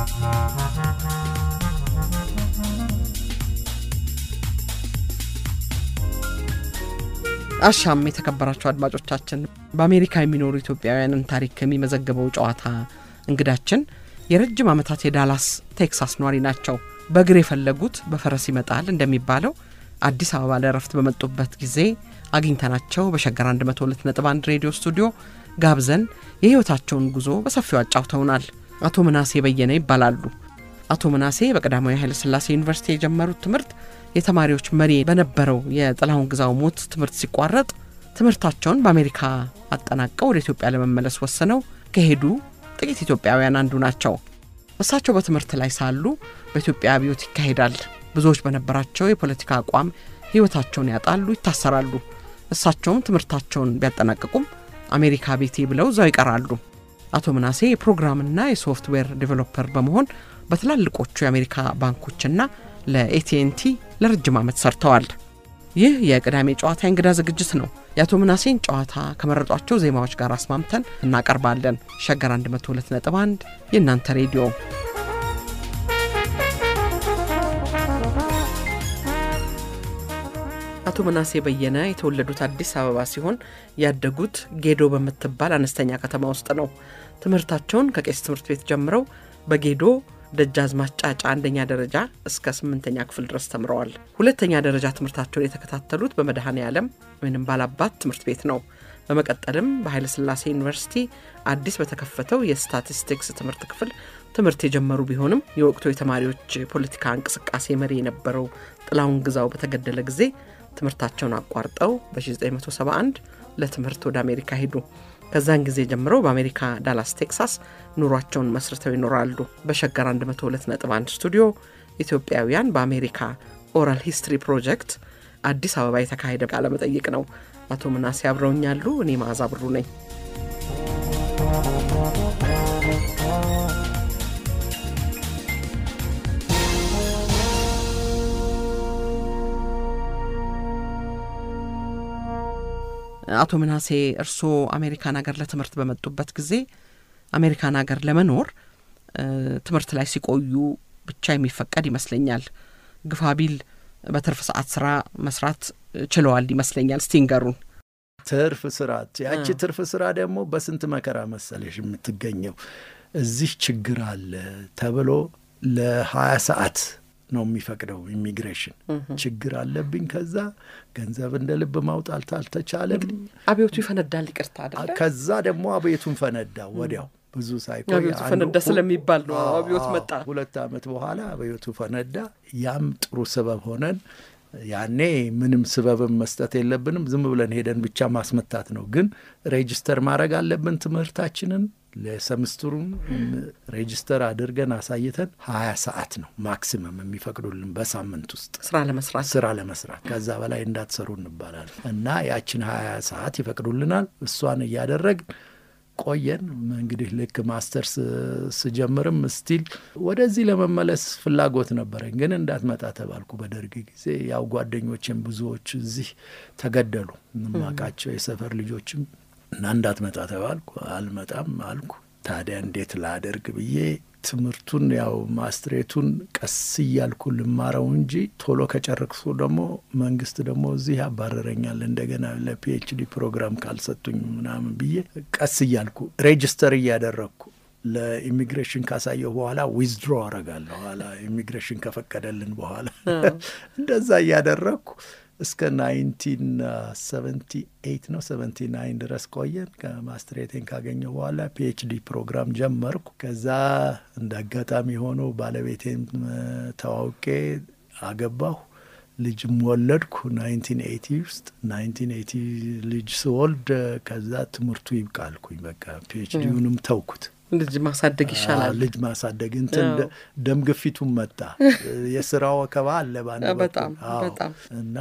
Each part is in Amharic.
አሻም የተከበራቸው አድማጮቻችን በአሜሪካ የሚኖሩ ኢትዮጵያውያንን ታሪክ የሚመዘግበው ጨዋታ እንግዳችን የረጅም ዓመታት የዳላስ ቴክሳስ ኗሪ ናቸው። በእግር የፈለጉት በፈረስ ይመጣል እንደሚባለው አዲስ አበባ ለእረፍት በመጡበት ጊዜ አግኝተናቸው በሸገር 102.1 ሬዲዮ ስቱዲዮ ጋብዘን የሕይወታቸውን ጉዞ በሰፊው አጫውተውናል። አቶ ምናሴ በየነ ይባላሉ። አቶ ምናሴ በቀዳማዊ ኃይለሥላሴ ዩኒቨርሲቲ የጀመሩት ትምህርት የተማሪዎች መሪ በነበረው የጥላሁን ግዛው ሞት ትምህርት ሲቋረጥ ትምህርታቸውን በአሜሪካ አጠናቀው ወደ ኢትዮጵያ ለመመለስ ወስነው ከሄዱ ጥቂት ኢትዮጵያውያን አንዱ ናቸው። እሳቸው በትምህርት ላይ ሳሉ በኢትዮጵያ አብዮት ይካሄዳል። ብዙዎች በነበራቸው የፖለቲካ አቋም ሕይወታቸውን ያጣሉ፣ ይታሰራሉ። እሳቸውም ትምህርታቸውን ቢያጠናቅቁም አሜሪካ ቤቴ ብለው እዛው ይቀራሉ። አቶ ምናሴ የፕሮግራምና የሶፍትዌር ዴቨሎፐር በመሆን በትላልቆቹ የአሜሪካ ባንኮችና ለኤቲኤንቲ ለረጅም ዓመት ሰርተዋል። ይህ የቅዳሜ ጨዋታ የእንግዳ ዝግጅት ነው። የአቶ ምናሴን ጨዋታ ከመረጧቸው ዜማዎች ጋር አስማምተን እናቀርባለን። ሸገር 102.1 የእናንተ ሬዲዮ አቶ ምናሴ በየነ የተወለዱት አዲስ አበባ ሲሆን ያደጉት ጌዶ በምትባል አነስተኛ ከተማ ውስጥ ነው። ትምህርታቸውን ከቄስ ትምህርት ቤት ጀምረው በጌዶ ደጃዝማች ጫጫ አንደኛ ደረጃ እስከ ስምንተኛ ክፍል ድረስ ተምረዋል። ሁለተኛ ደረጃ ትምህርታቸውን የተከታተሉት በመድኃኔ ዓለም ወይም ባላባት ትምህርት ቤት ነው። በመቀጠልም በኃይለ ሥላሴ ዩኒቨርሲቲ አዲስ በተከፈተው የስታቲስቲክስ ትምህርት ክፍል ትምህርት የጀመሩ ቢሆንም የወቅቱ የተማሪዎች ፖለቲካ እንቅስቃሴ መሪ የነበረው ጥላሁን ግዛው በተገደለ ጊዜ ትምህርታቸውን አቋርጠው በ1971 ለትምህርት ወደ አሜሪካ ሄዱ። ከዛን ጊዜ ጀምረው በአሜሪካ ዳላስ ቴክሳስ ኑሯቸውን መስርተው ይኖራሉ። በሸገር 102.1 ስቱዲዮ ኢትዮጵያውያን በአሜሪካ ኦራል ሂስትሪ ፕሮጀክት አዲስ አበባ የተካሄደ ቃለ መጠይቅ ነው። አቶ ምናሴ አብረውኛሉ። እኔ መዓዛ ብሩ ነኝ። አቶ ምናሴ እርስዎ አሜሪካን ሀገር ለትምህርት በመጡበት ጊዜ አሜሪካን ሀገር ለመኖር ትምህርት ላይ ሲቆዩ ብቻ የሚፈቀድ ይመስለኛል። ግፋቢል በትርፍ ሰዓት ስራ መስራት ችለዋል ይመስለኛል። እስቲ ንገሩን። ትርፍ ስራ ያቺ ትርፍ ስራ ደግሞ በስንት መከራ መሰለሽ የምትገኘው። እዚህ ችግር አለ ተብሎ ለሀያ ሰዓት ነው የሚፈቅደው ኢሚግሬሽን። ችግር አለብኝ። ከዛ ገንዘብ እንደ ልብ ማውጣት አልተቻለም። አብዮቱ ይፈነዳል። ይቅርታ አይደለ? ከዛ ደግሞ አብዮቱን ፈነዳ ወዲያው ብዙ ሳይቆይ አብዮቱ ፈነዳ ስለሚባል ነው አብዮት መጣ። ሁለት ዓመት በኋላ አብዮቱ ፈነዳ። ያም ጥሩ ስበብ ሆነን ያኔ ምንም ስበብም መስጠት የለብንም ዝም ብለን ሄደን ብቻ ማስመታት ነው። ግን ሬጅስተር ማድረግ አለብን ትምህርታችንን ለሰምስትሩን ሬጅስተር አድርገን አሳይተን ሀያ ሰዓት ነው ማክሲመም የሚፈቅዱልን በሳምንት ውስጥ ስራ ለመስራት ስራ ለመስራት ከዛ በላይ እንዳትሰሩ እንባላለን እና ያችን ሀያ ሰዓት ይፈቅዱልናል። እሷን እያደረግን ቆየን። እንግዲህ ልክ ማስተርስ ስጀምርም ስቲል ወደዚህ ለመመለስ ፍላጎት ነበረኝ፣ ግን እንዳትመጣ ተባልኩ በደርግ ጊዜ። ያው ጓደኞችም ብዙዎች እዚህ ተገደሉ፣ ማቃቸው የሰፈር ልጆችም እና እንዳትመጣ ተባልኩ። አልመጣም አልኩ። ታዲያ እንዴት ላደርግ ብዬ ትምህርቱን ያው ማስትሬቱን ቀስ እያልኩ ልማረው እንጂ ቶሎ ከጨረቅሱ ደግሞ መንግስት ደግሞ እዚህ ያባረረኛል እንደገና ለፒኤችዲ ፕሮግራም ካልሰጡኝ ምናምን ብዬ ቀስ እያልኩ ሬጅስተር እያደረግኩ ለኢሚግሬሽን ካሳየሁ በኋላ ዊዝድሮ አረጋለሁ ኋላ ኢሚግሬሽን ከፈቀደልን በኋላ እንደዛ እያደረግኩ እስከ ናይንቲን ሰቨንቲ ኤይት ነው ሰቨንቲ ናይን ድረስ ቆየን። ከማስትሬቴን ካገኘሁ በኋላ ፒኤችዲ ፕሮግራም ጀመርኩ። ከዛ እንደ አጋጣሚ ሆኖ ባለቤቴን ተዋውቄ አገባሁ። ልጅም ወለድኩ ናይንቲን ኤይቲ ውስጥ ናይንቲን ኤይቲ ልጅ ስወልድ ከዛ ትምህርቱ ይብቃልኩኝ በቃ ፒኤችዲውንም ተውኩት። ልጅ ማሳደግ ይሻላል። ልጅ ማሳደግ እንትን ደም ግፊቱም መጣ። የስራ ወከባ አለ ባንድ በጣም በጣም እና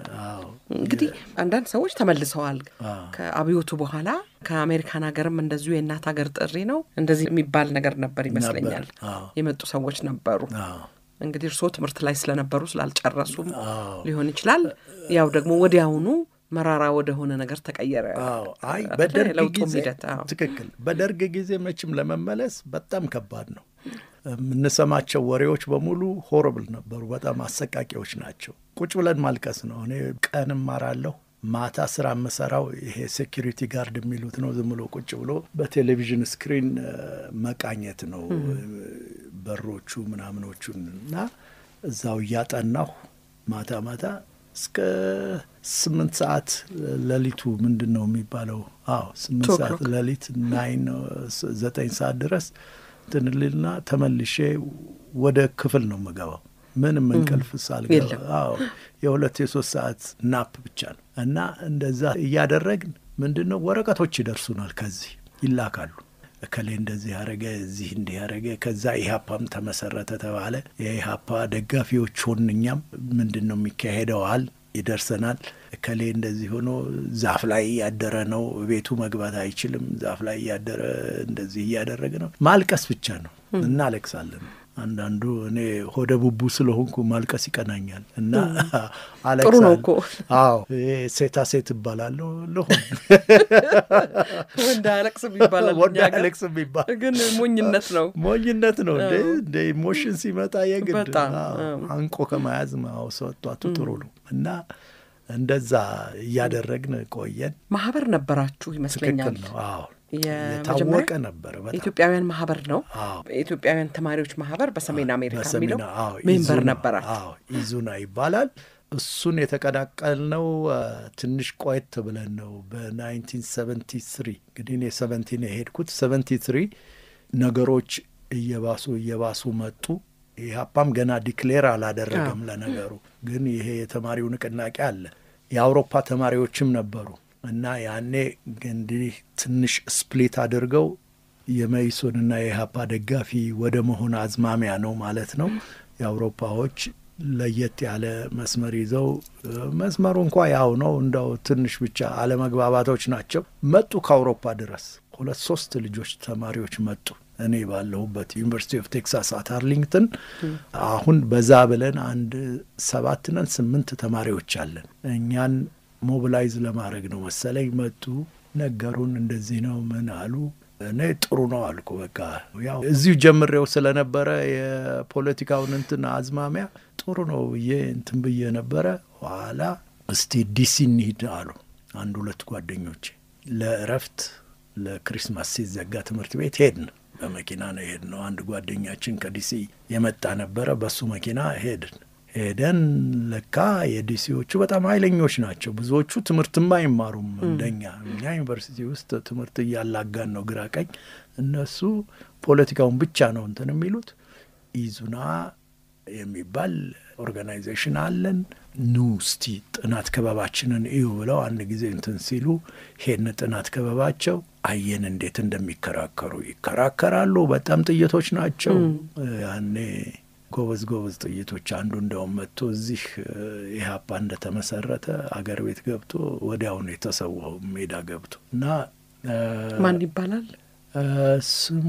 እንግዲህ አንዳንድ ሰዎች ተመልሰዋል ከአብዮቱ በኋላ ከአሜሪካን ሀገርም እንደዚሁ የእናት ሀገር ጥሪ ነው እንደዚህ የሚባል ነገር ነበር ይመስለኛል። የመጡ ሰዎች ነበሩ። እንግዲህ እርስዎ ትምህርት ላይ ስለነበሩ ስላልጨረሱም ሊሆን ይችላል። ያው ደግሞ ወዲያውኑ መራራ ወደሆነ ነገር ተቀየረ። አይ በደርግ ለውጡም ጊዜ ሂደት አዎ። ትክክል። በደርግ ጊዜ መቼም ለመመለስ በጣም ከባድ ነው። የምንሰማቸው ወሬዎች በሙሉ ሆረብል ነበሩ። በጣም አሰቃቂዎች ናቸው። ቁጭ ብለን ማልቀስ ነው። እኔ ቀን እማራለሁ፣ ማታ ስራ የምሰራው ይሄ ሴኪሪቲ ጋርድ የሚሉት ነው። ዝም ብሎ ቁጭ ብሎ በቴሌቪዥን ስክሪን መቃኘት ነው በሮቹ ምናምኖቹን እና እዛው እያጠናሁ ማታ ማታ እስከ ስምንት ሰዓት ሌሊቱ ምንድን ነው የሚባለው? አዎ ስምንት ሰዓት ሌሊት ናይን ዘጠኝ ሰዓት ድረስ ትንልና ተመልሼ ወደ ክፍል ነው የምገባው። ምንም እንቅልፍ ሳልገባ አዎ የሁለት የሶስት ሰዓት ናፕ ብቻ ነው እና እንደዛ እያደረግን ምንድን ነው ወረቀቶች ይደርሱናል፣ ከዚህ ይላካሉ እከሌ እንደዚህ ያደረገ እዚህ እንዲህ ያደረገ ከዛ ኢህአፓም ተመሰረተ ተባለ። የኢህአፓ ደጋፊዎች ሆን እኛም ምንድን ነው የሚካሄደው አል ይደርሰናል። እከሌ እንደዚህ ሆኖ ዛፍ ላይ እያደረ ነው፣ ቤቱ መግባት አይችልም። ዛፍ ላይ እያደረ እንደዚህ እያደረገ ነው። ማልቀስ ብቻ ነው፣ እናለቅሳለን። አንዳንዱ እኔ ሆደ ቡቡ ስለሆንኩ ማልቀስ ይቀናኛል እና አለቅሳለሁ። ጥሩ ነው እኮ። አዎ ሴታ ሴት እባላለሁ ልሆን ወንድ አያለቅስም ይባላል። ወንድ እኛ ጋር አያለቅስም ይባል ግን ሞኝነት ነው። ሞኝነት ነው እንደ እንደ ኢሞሽን ሲመጣ የግድ በጣም አዎ፣ አዎ። አንቆ ከመያዝ ማውሰቷቱ ጥሩ ነው እና እንደዛ እያደረግን ቆየን። ማህበር ነበራችሁ ትክክል ይመስለኛል። ነው። አዎ የመጀመሪያ የታወቀ ነበረ በጣም የኢትዮጵያውያን ማህበር ነው። አዎ የኢትዮጵያውያን ተማሪዎች ማህበር በሰሜን አሜሪካ የሚለው በሰሜን አዎ ሜምበር ኢዙና፣ ነበራት። አዎ ኢዙና ይባላል። እሱን የተቀላቀልነው አ፣ ትንሽ ቆየት ብለን ነው በ1973 እንግዲህ እኔ ሰቨንቲን የሄድኩት 73 ነገሮች እየባሱ እየባሱ መጡ። ኢህአፓም ገና ዲክሌር አላደረገም። ለነገሩ ግን ይሄ የተማሪው ንቅናቄ አለ። የአውሮፓ ተማሪዎችም ነበሩ እና ያኔ እንዲህ ትንሽ ስፕሊት አድርገው የመኢሶንና የኢህአፓ ደጋፊ ወደ መሆን አዝማሚያ ነው ማለት ነው። የአውሮፓዎች ለየት ያለ መስመር ይዘው መስመሩ እንኳ ያው ነው፣ እንደው ትንሽ ብቻ አለመግባባቶች ናቸው። መጡ ከአውሮፓ ድረስ ሁለት ሶስት ልጆች ተማሪዎች መጡ። እኔ ባለሁበት ዩኒቨርሲቲ ኦፍ ቴክሳስ አት አርሊንግተን አሁን በዛ ብለን አንድ ሰባት ነን ስምንት ተማሪዎች አለን። እኛን ሞቢላይዝ ለማድረግ ነው መሰለኝ መጡ፣ ነገሩን። እንደዚህ ነው ምን አሉ። እኔ ጥሩ ነው አልኩ። በቃ ያው እዚሁ ጀምሬው ስለነበረ የፖለቲካውን እንትን አዝማሚያ ጥሩ ነው ብዬ እንትን ብዬ ነበረ። ኋላ እስቲ ዲሲ እንሂድ አሉ አንድ ሁለት ጓደኞቼ ለእረፍት ለክሪስማስ ሲዘጋ ትምህርት ቤት ሄድን። በመኪና ነው የሄድነው። አንድ ጓደኛችን ከዲሲ የመጣ ነበረ። በሱ መኪና ሄድን። ሄደን ለካ የዲሲዎቹ በጣም ኃይለኞች ናቸው። ብዙዎቹ ትምህርትም አይማሩም እንደኛ። እኛ ዩኒቨርሲቲ ውስጥ ትምህርት እያላጋን ነው ግራ ቀኝ። እነሱ ፖለቲካውን ብቻ ነው እንትን የሚሉት። ኢዙና የሚባል ኦርጋናይዜሽን አለን፣ ኑ እስቲ ጥናት ክበባችንን እዩ ብለው አንድ ጊዜ እንትን ሲሉ ሄድን። ጥናት ክበባቸው አየን እንዴት እንደሚከራከሩ ይከራከራሉ። በጣም ጥይቶች ናቸው ያኔ ጎበዝ ጎበዝ ጥይቶች። አንዱ እንደውም መጥቶ እዚህ ኢህአፓ እንደተመሰረተ አገር ቤት ገብቶ ወዲያውኑ የተሰዋው ሜዳ ገብቶ እና ማን ይባላል? ስሙ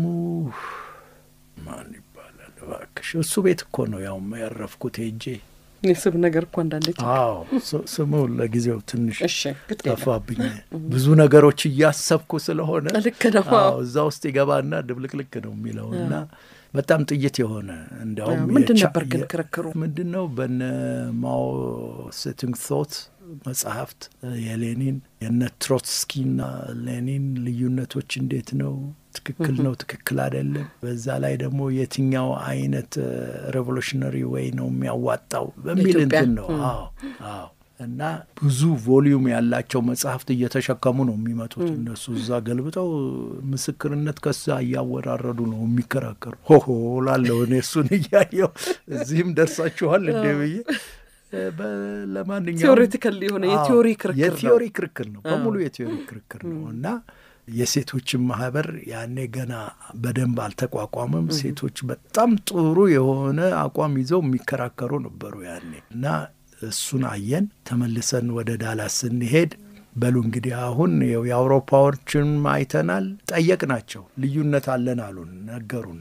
ማን ይባላል እባክሽ? እሱ ቤት እኮ ነው ያው ያረፍኩት ሄጄ። የስብ ነገር እኮ አንዳንዴ አዎ ስሙ ለጊዜው ትንሽ እሺ፣ ግድ የለም። ጠፋብኝ። ብዙ ነገሮች እያሰብኩ ስለሆነ ልክ ነው። አዎ እዛ ውስጥ ይገባና ድብልቅልቅ ነው የሚለው እና በጣም ጥይት የሆነ እንዲያውም ምንድን የቻ- ነበር ግን የ- ክርክሩ? ምንድን ነው በነ ማኦ ሴቱንግ ቶት መጽሐፍት የሌኒን የነ ትሮትስኪና ሌኒን ልዩነቶች እንዴት ነው ትክክል ነው ትክክል አይደለም፣ በዛ ላይ ደግሞ የትኛው አይነት ሬቮሉሽነሪ ወይ ነው የሚያዋጣው በሚል ለኢትዮጵያ? እንትን ነው። አዎ አዎ እና ብዙ ቮሊዩም ያላቸው መጽሐፍት እየተሸከሙ ነው የሚመጡት እነሱ እዛ ገልብጠው ምስክርነት ከዛ እያወራረዱ ነው የሚከራከሩ። ሆሆ ላለው እኔ እሱን እያየው እዚህም ደርሳችኋል እንዴ ብዬ እ፣ በ- ለማንኛውም ቴዎሬቲካል የሆነ አዎ፣ የቲዮሪ ክርክር ነው። የቲዮሪ ክርክር ነው በሙሉ የቲዮሪ ክርክር ነው እና የሴቶችን ማህበር ያኔ ገና በደንብ አልተቋቋመም። ሴቶች በጣም ጥሩ የሆነ አቋም ይዘው የሚከራከሩ ነበሩ ያኔ እና እሱን አየን። ተመልሰን ወደ ዳላስ ስንሄድ በሉ እንግዲህ አሁን ይኸው የአውሮፓዎችን አይተናል፣ ጠየቅናቸው። ልዩነት አለን አሉን፣ ነገሩን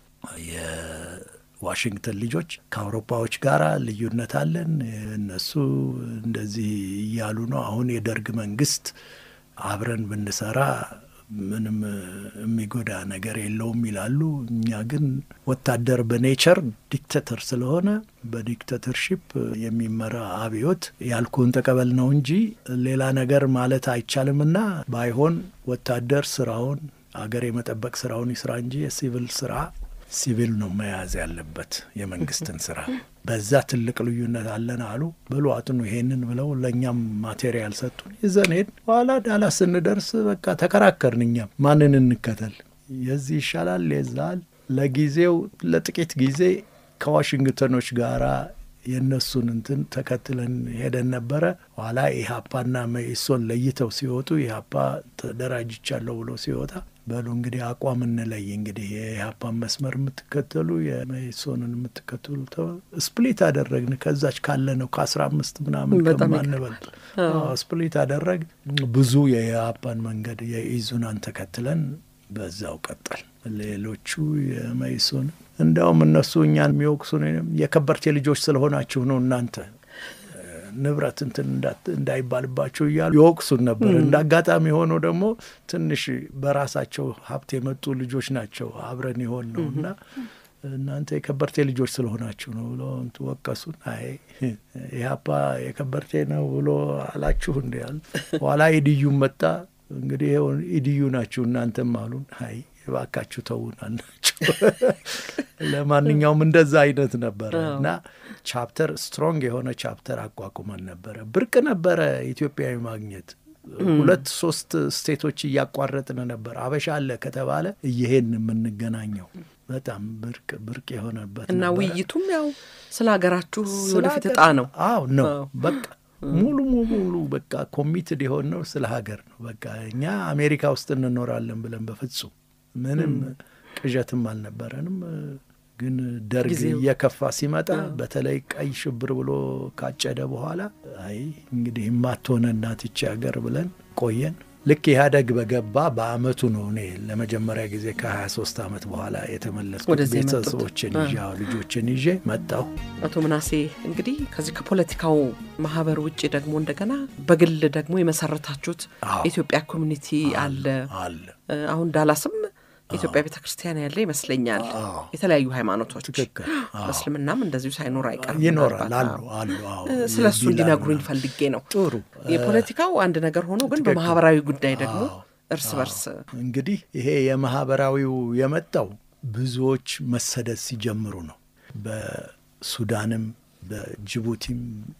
የዋሽንግተን ልጆች ከአውሮፓዎች ጋር ልዩነት አለን፣ እነሱ እንደዚህ እያሉ ነው። አሁን የደርግ መንግስት አብረን ብንሰራ ምንም የሚጎዳ ነገር የለውም ይላሉ። እኛ ግን ወታደር በኔቸር ዲክቴተር ስለሆነ በዲክቴተርሺፕ የሚመራ አብዮት ያልኩን ተቀበል ነው እንጂ ሌላ ነገር ማለት አይቻልምና ባይሆን ወታደር ስራውን አገር የመጠበቅ ስራውን ይስራ እንጂ የሲቪል ስራ ሲቪል ነው መያዝ ያለበት የመንግስትን ስራ። በዛ ትልቅ ልዩነት አለን አሉ። በሉ አጥኑ ይሄንን ብለው ለእኛም ማቴሪያል ሰጡን። ይዘን ሄድን። በኋላ ዳላስ ስንደርስ በቃ ተከራከርን። እኛም ማንን እንከተል? የዚህ ይሻላል የዛል። ለጊዜው ለጥቂት ጊዜ ከዋሽንግተኖች ጋራ የእነሱን እንትን ተከትለን ሄደን ነበረ። ኋላ ኢህአፓና መኢሶን ለይተው ሲወጡ ኢህአፓ ተደራጅቻለሁ ብሎ ሲወጣ በሉ እንግዲህ አቋም እንለይ፣ እንግዲህ የኢህአፓን መስመር የምትከተሉ የመኢሶንን የምትከተሉ ስፕሊት አደረግን። ከዛች ካለ ነው ከአስራ አምስት ምናምን ከማንበልጥ ስፕሊት አደረግ ብዙ የኢህአፓን መንገድ የኢዙናን ተከትለን በዛው ቀጠል። ሌሎቹ የመኢሶን እንዲያውም እነሱ እኛን የሚወቅሱን የከበርቴ ልጆች ስለሆናችሁ ነው እናንተ ንብረት እንትን እንዳይባልባቸው እያሉ ይወቅሱን ነበር። እንደ አጋጣሚ ሆኖ ደግሞ ትንሽ በራሳቸው ሀብት የመጡ ልጆች ናቸው አብረን የሆን ነው እና እናንተ የከበርቴ ልጆች ስለሆናችሁ ነው ብሎ ወቀሱን። አይ ኢህአፓ የከበርቴ ነው ብሎ አላችሁ እንዲ ያል ኋላ ኢድዩም መጣ። እንግዲህ ይኸው ኢድዩ ናችሁ እናንተም አሉን። አይ እባካችሁ ተውን አልናቸው። ለማንኛውም እንደዛ አይነት ነበረ እና ቻፕተር ስትሮንግ የሆነ ቻፕተር አቋቁመን ነበረ። ብርቅ ነበረ ኢትዮጵያዊ ማግኘት። ሁለት ሶስት ስቴቶች እያቋረጥን ነበር። አበሻ አለ ከተባለ እየሄድን የምንገናኘው በጣም ብርቅ ብርቅ የሆነበት እና ውይይቱም ያው ስለ ሀገራችሁ ወደፊት እጣ ነው። አዎ ነው በቃ ሙሉ ሙሉ በቃ ኮሚትድ የሆነው ስለ ሀገር ነው። በቃ እኛ አሜሪካ ውስጥ እንኖራለን ብለን በፍጹም ምንም ቅዠትም አልነበረንም። ግን ደርግ እየከፋ ሲመጣ በተለይ ቀይ ሽብር ብሎ ካጨደ በኋላ አይ እንግዲህ የማትሆነ እናት ይቺ ሀገር ብለን ቆየን። ልክ ኢህአደግ በገባ በአመቱ ነው እኔ ለመጀመሪያ ጊዜ ከ23 ዓመት በኋላ የተመለስኩት ቤተሰቦችን ይዤ ልጆችን ይዤ መጣሁ። አቶ ምናሴ እንግዲህ ከዚህ ከፖለቲካው ማህበር ውጭ ደግሞ እንደገና በግል ደግሞ የመሰረታችሁት የኢትዮጵያ ኮሚኒቲ አለ አለ አሁን ዳላስም የኢትዮጵያ ቤተ ክርስቲያን ያለ ይመስለኛል። የተለያዩ ሃይማኖቶች እስልምናም እንደዚሁ ሳይኖር አይቀርም ይኖራል አሉ አሉ። ስለ እሱ እንዲነግሩኝ ፈልጌ ነው። ጥሩ የፖለቲካው አንድ ነገር ሆኖ ግን በማህበራዊ ጉዳይ ደግሞ እርስ በርስ እንግዲህ ይሄ የማህበራዊው የመጣው ብዙዎች መሰደድ ሲጀምሩ ነው። በሱዳንም፣ በጅቡቲም፣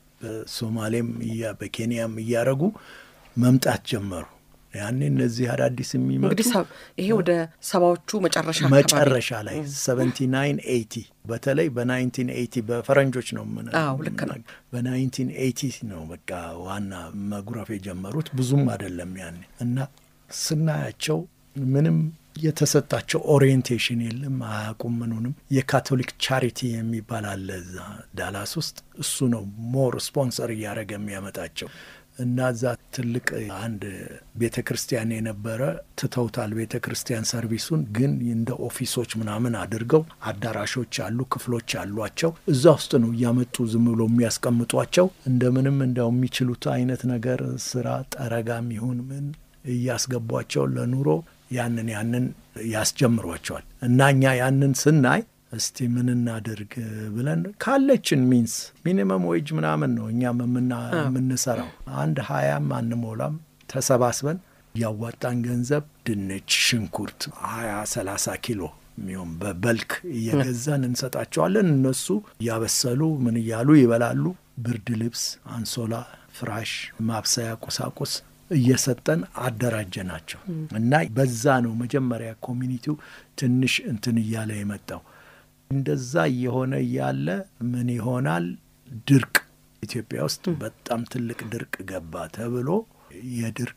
በሶማሌም፣ በኬንያም እያረጉ መምጣት ጀመሩ። ያኔ እነዚህ አዳዲስ የሚመጡ እንግዲህ ይሄ ወደ ሰባዎቹ መጨረሻ መጨረሻ ላይ ሰቨንቲ ናይን ኤይቲ በተለይ በናይንቲን ኤይቲ በፈረንጆች ነው ምን ልክ ነው። በናይንቲን ኤይቲ ነው በቃ ዋና መጉረፍ የጀመሩት ብዙም አይደለም ያኔ እና ስናያቸው ምንም የተሰጣቸው ኦሪየንቴሽን የለም፣ አያውቁም ምኑንም። የካቶሊክ ቻሪቲ የሚባል አለ እዛ ዳላስ ውስጥ እሱ ነው ሞር ስፖንሰር እያደረገ የሚያመጣቸው እና እዛ ትልቅ አንድ ቤተ ክርስቲያን የነበረ ትተውታል። ቤተ ክርስቲያን ሰርቪሱን ግን እንደ ኦፊሶች ምናምን አድርገው አዳራሾች አሉ፣ ክፍሎች አሏቸው። እዛ ውስጥ ነው እያመጡ ዝም ብሎ የሚያስቀምጧቸው። እንደምንም እንደው የሚችሉት አይነት ነገር ስራ ጠረጋም ይሁን ምን እያስገቧቸው ለኑሮ ያንን ያንን ያስጀምሯቸዋል። እና እኛ ያንን ስናይ እስቲ ምን እናድርግ ብለን ካለችን ሚንስ ሚኒመም ዌጅ ምናምን ነው እኛም የምንሰራው አንድ ሀያም አንሞላም ተሰባስበን ያዋጣን ገንዘብ ድንች፣ ሽንኩርት ሀያ ሰላሳ ኪሎ የሚሆን በበልክ እየገዛን እንሰጣቸዋለን። እነሱ እያበሰሉ ምን እያሉ ይበላሉ። ብርድ ልብስ፣ አንሶላ፣ ፍራሽ፣ ማብሰያ ቁሳቁስ እየሰጠን አደራጀ ናቸው እና በዛ ነው መጀመሪያ ኮሚኒቲው ትንሽ እንትን እያለ የመጣው። እንደዛ እየሆነ እያለ ምን ይሆናል? ድርቅ ኢትዮጵያ ውስጥ በጣም ትልቅ ድርቅ ገባ ተብሎ የድርቅ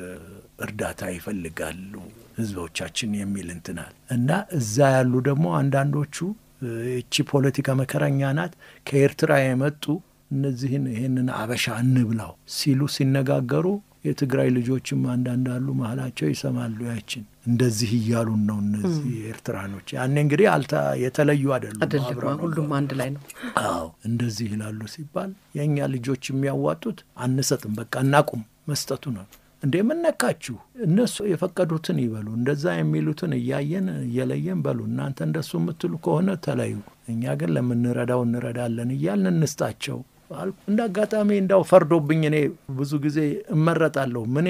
እርዳታ ይፈልጋሉ ህዝቦቻችን የሚል እንትናል እና እዛ ያሉ ደግሞ አንዳንዶቹ እቺ ፖለቲካ መከረኛ ናት ከኤርትራ የመጡ እነዚህን ይህንን አበሻ እንብላው ሲሉ ሲነጋገሩ የትግራይ ልጆችም አንዳንድ አሉ መሀላቸው ይሰማሉ። ያችን እንደዚህ እያሉን ነው እነዚህ ኤርትራኖች። ያኔ እንግዲህ አልታ የተለዩ አይደሉም፣ አይደለም፣ ሁሉም አንድ ላይ ነው። አዎ እንደዚህ ይላሉ ሲባል የእኛ ልጆች የሚያዋጡት አንሰጥም፣ በቃ እናቁም መስጠቱ ነው። እንዴ የምነካችሁ እነሱ የፈቀዱትን ይበሉ፣ እንደዛ የሚሉትን እያየን እየለየን በሉ። እናንተ እንደሱ የምትሉ ከሆነ ተለዩ፣ እኛ ግን ለምንረዳው እንረዳለን እያልን እንስጣቸው አልኩ። እንደ አጋጣሚ እንዳው ፈርዶብኝ እኔ ብዙ ጊዜ እመረጣለሁ ምን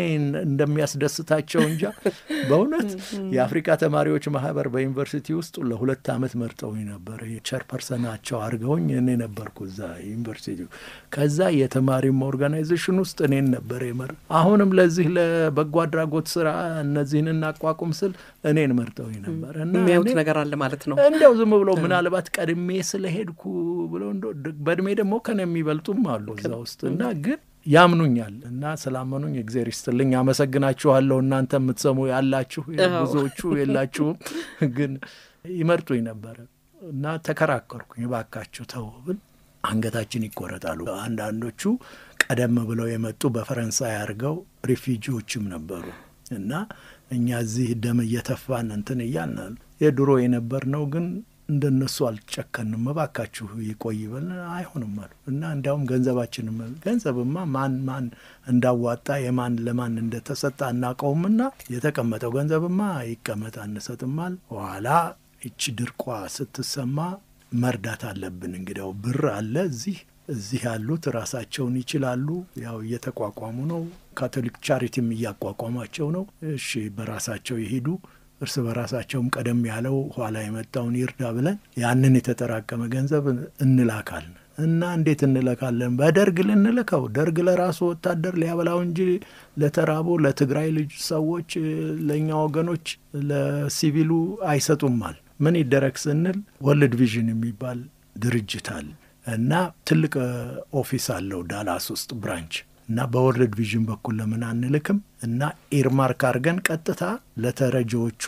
እንደሚያስደስታቸው እንጃ። በእውነት የአፍሪካ ተማሪዎች ማህበር በዩኒቨርሲቲ ውስጥ ለሁለት ዓመት መርጠውኝ ነበር። ቸርፐርሰናቸው አድርገውኝ እኔ ነበርኩ እዛ ዩኒቨርሲቲ። ከዛ የተማሪም ኦርጋናይዜሽን ውስጥ እኔን ነበር የመር አሁንም ለዚህ ለበጎ አድራጎት ስራ እነዚህን እናቋቁም ስል እኔን መርጠውኝ ነበር እና የሚያዩት ነገር አለ ማለት ነው። እንዲያው ዝም ብለው ምናልባት ቀድሜ ስለሄድኩ ብለው በእድሜ ደግሞ ከነ የሚበልጡም አሉ እዛ ውስጥ እና ግን ያምኑኛል እና ስላመኑኝ እግዜር ይስጥልኝ፣ አመሰግናችኋለሁ። እናንተ የምትሰሙ ያላችሁ ብዙዎቹ የላችሁም፣ ግን ይመርጡኝ ነበረ እና ተከራከርኩኝ። እባካችሁ ተው ብል አንገታችን ይቆረጣሉ። አንዳንዶቹ ቀደም ብለው የመጡ በፈረንሳይ አድርገው ሪፊጂዎችም ነበሩ እና እኛ እዚህ ደም እየተፋን እንትን እያልን የድሮ የነበር ነው ግን እንደነሱ አልጨከንም፣ እባካችሁ ይቆይ በል አይሆንም አሉ እና እንዲያውም ገንዘባችንም ገንዘብማ ማን ማን እንዳዋጣ የማን ለማን እንደተሰጠ አናውቀውምና የተቀመጠው ገንዘብማ ይቀመጥ አንሰጥማል። በኋላ እቺ ድርቋ ስትሰማ መርዳት አለብን። እንግዲያው ብር አለ እዚህ እዚህ ያሉት ራሳቸውን ይችላሉ። ያው እየተቋቋሙ ነው። ካቶሊክ ቻሪቲም እያቋቋሟቸው ነው። እሺ በራሳቸው ይሄዱ እርስ በራሳቸውም ቀደም ያለው ኋላ የመጣውን ይርዳ ብለን ያንን የተጠራቀመ ገንዘብ እንላካለን እና እንዴት እንለካለን? በደርግ ልንልከው ደርግ ለራሱ ወታደር ሊያበላው እንጂ ለተራቦ ለትግራይ ልጅ ሰዎች ለእኛ ወገኖች ለሲቪሉ አይሰጡማል። ምን ይደረግ ስንል ወርልድ ቪዥን የሚባል ድርጅት አለ እና ትልቅ ኦፊስ አለው ዳላስ ውስጥ ብራንች እና በወርልድ ቪዥን በኩል ለምን አንልክም እና ኤርማርክ አድርገን ቀጥታ ለተረጂዎቹ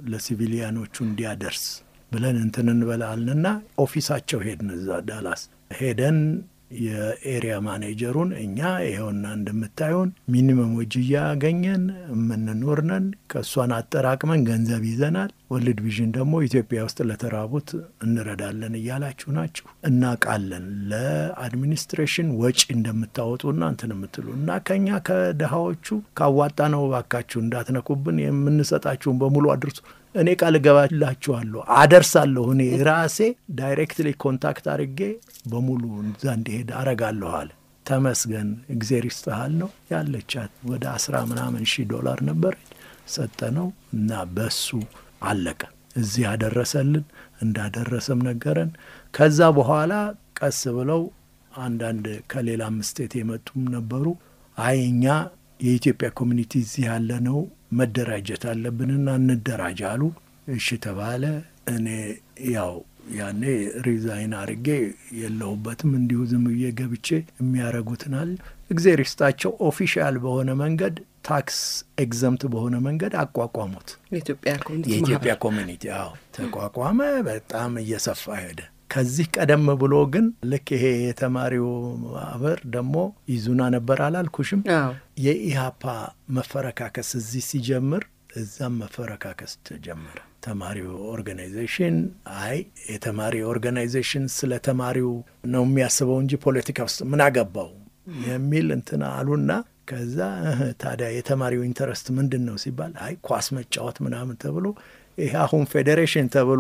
ለሲቪሊያኖቹ እንዲያደርስ ብለን እንትን እንበላለንና ኦፊሳቸው ሄድን። እዛ ዳላስ ሄደን የኤሪያ ማኔጀሩን እኛ ይኸውና እንደምታዩን ሚኒመም ወጅ እያገኘን የምንኖር ነን። ከእሷን አጠራቅመን ገንዘብ ይዘናል። ወርልድ ቪዥን ደግሞ ኢትዮጵያ ውስጥ ለተራቡት እንረዳለን እያላችሁ ናችሁ፣ እናውቃለን። ለአድሚኒስትሬሽን ወጪ እንደምታወጡና እንትን የምትሉ እና ከኛ ከድሃዎቹ ካዋጣ ነው እባካችሁ እንዳትነኩብን፣ የምንሰጣችሁን በሙሉ አድርሱ። እኔ ቃል እገባላችኋለሁ አደርሳለሁ። እኔ ራሴ ዳይሬክትሊ ኮንታክት አድርጌ በሙሉ እዛ እንዲሄድ አረጋለሁ አለ። ተመስገን እግዜር ይስጥሃል ነው ያለቻት። ወደ አስራ ምናምን ሺህ ዶላር ነበረች ሰጠነው እና በሱ አለቀ። እዚህ ያደረሰልን እንዳደረሰም ነገረን። ከዛ በኋላ ቀስ ብለው አንዳንድ ከሌላም ስቴት የመጡም ነበሩ። አይ እኛ የኢትዮጵያ ኮሚኒቲ እዚህ ያለ ነው መደራጀት አለብንና እንደራጅ አሉ። እሺ ተባለ። እኔ ያው ያኔ ሪዛይን አርጌ የለሁበትም እንዲሁ ዝም ብዬ ገብቼ የሚያረጉትናል እግዜር ይስጣቸው ኦፊሻል በሆነ መንገድ ታክስ ኤግዘምት በሆነ መንገድ አቋቋሙት። የኢትዮጵያ ኮሚኒቲ አዎ ተቋቋመ። በጣም እየሰፋ ሄደ። ከዚህ ቀደም ብሎ ግን ልክ ይሄ የተማሪው ማህበር ደግሞ ይዙና ነበር አላልኩሽም? የኢሃፓ መፈረካከስ እዚህ ሲጀምር እዛም መፈረካከስ ተጀመረ። ተማሪው ኦርጋናይዜሽን አይ የተማሪ ኦርጋናይዜሽን ስለ ተማሪው ነው የሚያስበው እንጂ ፖለቲካ ውስጥ ምን አገባው የሚል እንትን አሉና ከዛ ታዲያ የተማሪው ኢንተረስት ምንድን ነው ሲባል አይ ኳስ መጫወት ምናምን ተብሎ ይሄ አሁን ፌዴሬሽን ተብሎ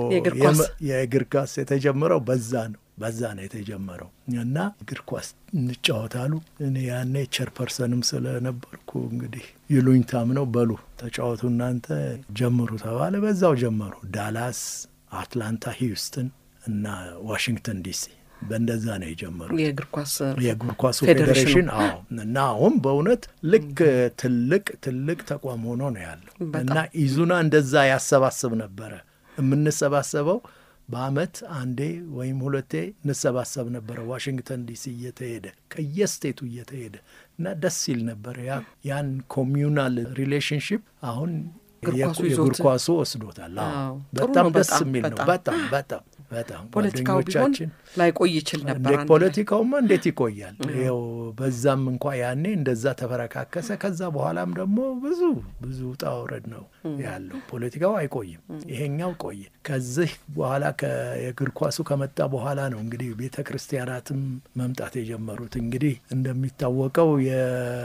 የእግር ኳስ የተጀመረው በዛ ነው በዛ ነው የተጀመረው እና እግር ኳስ እንጫወታሉ። እኔ ያኔ ቸርፐርሰንም ስለነበርኩ እንግዲህ ይሉኝታም ነው በሉ ተጫወቱ እናንተ ጀምሩ ተባለ። በዛው ጀመሩ። ዳላስ፣ አትላንታ፣ ሂውስተን እና ዋሽንግተን ዲሲ በእንደዛ ነው የጀመሩት የእግር ኳስ የእግር ኳሱ ፌዴሬሽን። አዎ እና አሁን በእውነት ልክ ትልቅ ትልቅ ተቋም ሆኖ ነው ያለው እና ኢዙና እንደዛ ያሰባስብ ነበረ። የምንሰባሰበው በአመት አንዴ ወይም ሁለቴ እንሰባሰብ ነበረ ዋሽንግተን ዲሲ እየተሄደ ከየስቴቱ እየተሄደ እና ደስ ይል ነበረ። ያን ኮሚዩናል ሪሌሽንሽፕ አሁን የእግር ኳሱ ወስዶታል። በጣም ደስ የሚል ነው። በጣም በጣም በጣም ፖለቲካው ቢሆን ላይቆይ ይችል ነበር። ፖለቲካውማ እንዴት ይቆያል? ይኸው በዛም እንኳ ያኔ እንደዛ ተፈረካከሰ። ከዛ በኋላም ደግሞ ብዙ ብዙ ውጣ ውረድ ነው ያለው። ፖለቲካው አይቆይም፣ ይሄኛው ቆየ። ከዚህ በኋላ የእግር ኳሱ ከመጣ በኋላ ነው እንግዲህ ቤተ ክርስቲያናትም መምጣት የጀመሩት። እንግዲህ እንደሚታወቀው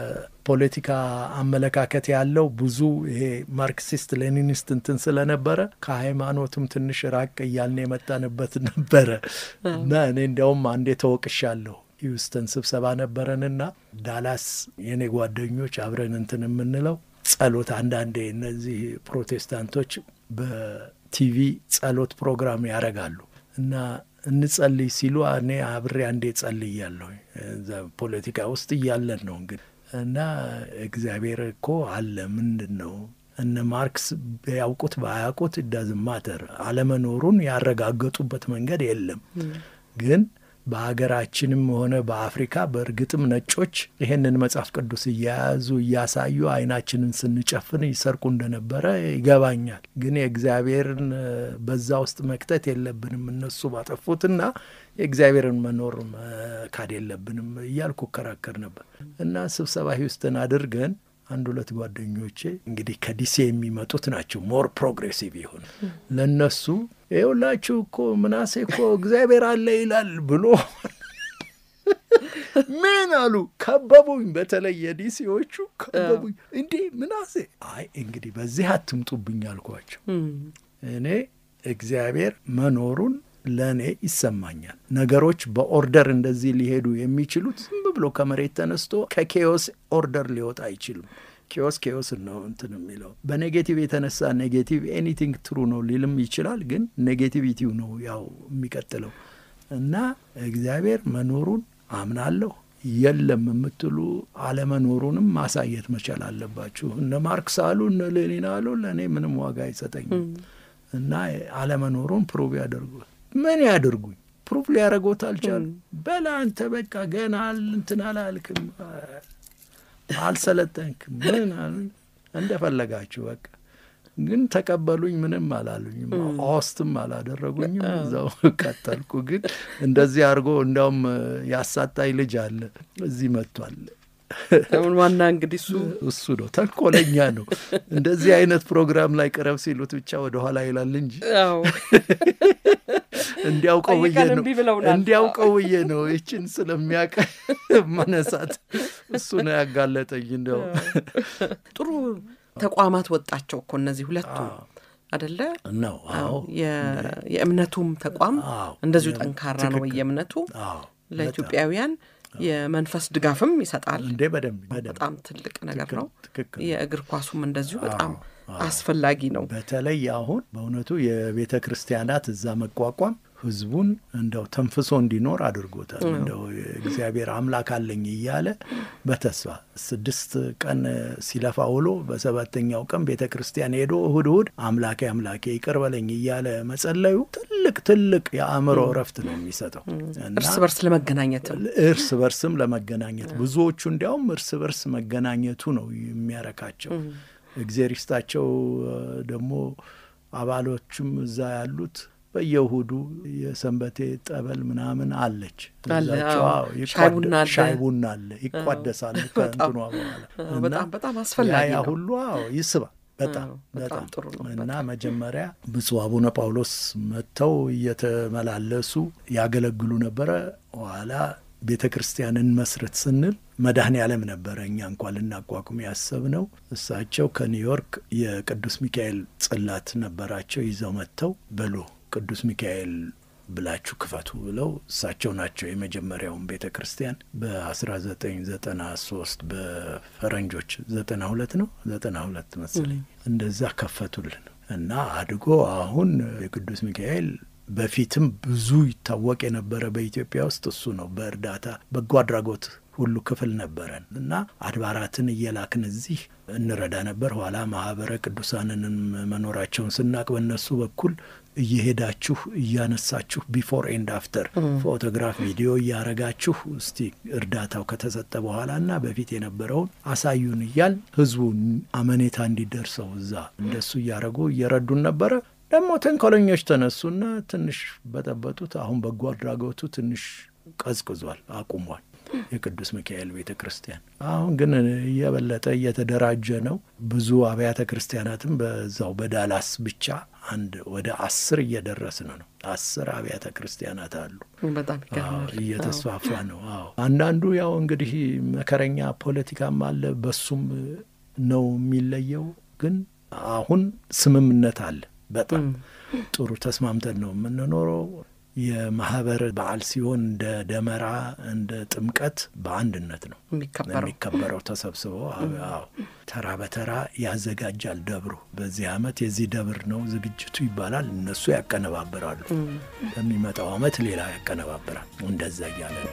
የፖለቲካ አመለካከት ያለው ብዙ ይሄ ማርክሲስት ሌኒኒስት እንትን ስለነበረ ከሃይማኖትም ትንሽ ራቅ እያልን የመጣንበት ነበረ እና እኔ እንዲያውም አንዴ ተወቅሻለሁ። ሂውስተን ስብሰባ ነበረንና ዳላስ የኔ ጓደኞች አብረን እንትን የምንለው ጸሎት አንዳንዴ እነዚህ ፕሮቴስታንቶች በቲቪ ጸሎት ፕሮግራም ያደርጋሉ እና እንጸልይ ሲሉ እኔ አብሬ አንዴ ጸልያለሁ። ፖለቲካ ውስጥ እያለን ነው እንግዲህ እና እግዚአብሔር እኮ አለ ምንድን ነው እነ ማርክስ ቢያውቁት ባያውቁት ዳዝን ማተር አለመኖሩን ያረጋገጡበት መንገድ የለም ግን በሀገራችንም ሆነ በአፍሪካ በእርግጥም ነጮች ይሄንን መጽሐፍ ቅዱስ እያያዙ እያሳዩ አይናችንን ስንጨፍን ይሰርቁ እንደነበረ ይገባኛል። ግን የእግዚአብሔርን በዛ ውስጥ መክተት የለብንም እነሱ ባጠፉትና የእግዚአብሔርን መኖር መካድ የለብንም እያልኩ እከራከር ነበር እና ስብሰባ ሂውስተን አድርገን አንድ ሁለት ጓደኞቼ እንግዲህ ከዲሴ የሚመጡት ናቸው ሞር ፕሮግሬሲቭ ይሁን ለነሱ ይኸውላችሁ እኮ ምናሴ እኮ እግዚአብሔር አለ ይላል ብሎ ምን አሉ ከበቡኝ። በተለይ የዲሲዎቹ ከበቡኝ። እንዴ ምናሴ አይ እንግዲህ በዚህ አትምጡብኝ አልኳቸው። እኔ እግዚአብሔር መኖሩን ለእኔ ይሰማኛል። ነገሮች በኦርደር እንደዚህ ሊሄዱ የሚችሉት ዝም ብሎ ከመሬት ተነስቶ ከኬዮስ ኦርደር ሊወጣ አይችሉም። ኬዮስ ኬዮስ ነው እንትን የሚለው በኔጌቲቭ የተነሳ ኔጌቲቭ ኤኒቲንግ ትሩ ነው ሊልም ይችላል። ግን ኔጌቲቪቲው ነው ያው የሚቀጥለው እና እግዚአብሔር መኖሩን አምናለሁ። የለም የምትሉ አለመኖሩንም ማሳየት መቻል አለባችሁ። እነ ማርክስ አሉ እነ ሌኒን አሉ፣ ለእኔ ምንም ዋጋ አይሰጠኝም እና አለመኖሩን ፕሩቭ ያደርጉ ምን ያደርጉኝ? ፕሩፍ ሊያደርጎት አልቻሉ። በላ አንተ በቃ ገና እንትን አላልክም፣ አልሰለጠንክም፣ ምን አሉኝ። እንደፈለጋችሁ በቃ ግን ተቀበሉኝ። ምንም አላሉኝም፣ ኦስትም አላደረጉኝም። እዛው ቀጠልኩ። ግን እንደዚህ አድርጎ እንዲያውም ያሳጣኝ ልጅ አለ እዚህ መጥቷል። አሁን ዋና እንግዲህ እሱ እሱ ነው ተንኮለኛ ነው። እንደዚህ አይነት ፕሮግራም ላይ ቅረብ ሲሉት ብቻ ወደኋላ ይላል እንጂ እንዲያውቀው ብዬ ነው እንዲያውቀው ብዬ ነው ይችን ስለሚያውቅ መነሳት እሱ ነው ያጋለጠኝ። እንዲያው ጥሩ ተቋማት ወጣቸው እኮ እነዚህ ሁለቱ አደለ ነው። አዎ የእምነቱም ተቋም እንደዚሁ ጠንካራ ነው። የእምነቱ ለኢትዮጵያውያን የመንፈስ ድጋፍም ይሰጣል። እንዴ በደንብ በጣም ትልቅ ነገር ነው። የእግር ኳሱም እንደዚሁ በጣም አስፈላጊ ነው። በተለይ አሁን በእውነቱ የቤተ ክርስቲያናት እዛ መቋቋም ህዝቡን እንደው ተንፍሶ እንዲኖር አድርጎታል። እንደው እግዚአብሔር አምላክ አለኝ እያለ በተስፋ ስድስት ቀን ሲለፋ ውሎ በሰባተኛው ቀን ቤተ ክርስቲያን ሄዶ እሁድ እሁድ አምላኬ አምላኬ ይቅር በለኝ እያለ መጸለዩ ትልቅ ትልቅ የአእምሮ እረፍት ነው የሚሰጠው። እርስ በርስ ለመገናኘትም እርስ በርስም ለመገናኘት ብዙዎቹ እንዲያውም እርስ በርስ መገናኘቱ ነው የሚያረካቸው። እግዜር ይስጣቸው ደግሞ አባሎቹም እዛ ያሉት በየእሁዱ የሰንበቴ ጠበል ምናምን አለች። ሻይ ቡና አለ፣ ይቋደሳሉ ከእንትኗ በኋላ በጣም አስፈላጊ ያ ሁሉ አዎ ይስባል። በጣም በጣም እና መጀመሪያ ብፁዕ አቡነ ጳውሎስ መጥተው እየተመላለሱ ያገለግሉ ነበረ። ኋላ ቤተ ክርስቲያንን መስረት ስንል መድኃኔ ዓለም ነበረ እኛ እንኳን ልናቋቁም ያሰብነው። እሳቸው ከኒውዮርክ የቅዱስ ሚካኤል ጽላት ነበራቸው ይዘው መጥተው በሎ ቅዱስ ሚካኤል ብላችሁ ክፈቱ ብለው እሳቸው ናቸው የመጀመሪያውን ቤተ ክርስቲያን በ1993 በፈረንጆች 92 ነው 92 መሰለኝ እንደዛ ከፈቱልን እና አድጎ አሁን የቅዱስ ሚካኤል በፊትም ብዙ ይታወቅ የነበረ በኢትዮጵያ ውስጥ እሱ ነው። በእርዳታ በጎ አድራጎት ሁሉ ክፍል ነበረን እና አድባራትን እየላክን እዚህ እንረዳ ነበር። ኋላ ማህበረ ቅዱሳንንም መኖራቸውን ስናቅ በእነሱ በኩል እየሄዳችሁ እያነሳችሁ ቢፎር ኤንድ አፍተር ፎቶግራፍ፣ ቪዲዮ እያረጋችሁ እስቲ እርዳታው ከተሰጠ በኋላ እና በፊት የነበረውን አሳዩን እያል ህዝቡ አመኔታ እንዲደርሰው እዛ እንደሱ እያረጉ እየረዱን ነበረ። ደግሞ ተንኮለኞች ተነሱና ትንሽ በጠበጡት። አሁን በጎ አድራጎቱ ትንሽ ቀዝቅዟል፣ አቁሟል። የቅዱስ ሚካኤል ቤተ ክርስቲያን አሁን ግን እየበለጠ እየተደራጀ ነው። ብዙ አብያተ ክርስቲያናትም በዛው በዳላስ ብቻ አንድ ወደ አስር እየደረስን ነው። አስር አብያተ ክርስቲያናት አሉ። በጣም ይገርማል። እየተስፋፋ ነው። አዎ አንዳንዱ ያው እንግዲህ መከረኛ ፖለቲካም አለ፣ በሱም ነው የሚለየው። ግን አሁን ስምምነት አለ። በጣም ጥሩ ተስማምተን ነው የምንኖረው። የማህበር በዓል ሲሆን እንደ ደመራ እንደ ጥምቀት በአንድነት ነው የሚከበረው። ተሰብስበው አዎ ተራ በተራ ያዘጋጃል ደብሩ። በዚህ ዓመት የዚህ ደብር ነው ዝግጅቱ ይባላል። እነሱ ያቀነባብራሉ። በሚመጣው ዓመት ሌላ ያቀነባብራል። እንደዛ እያለ ነው።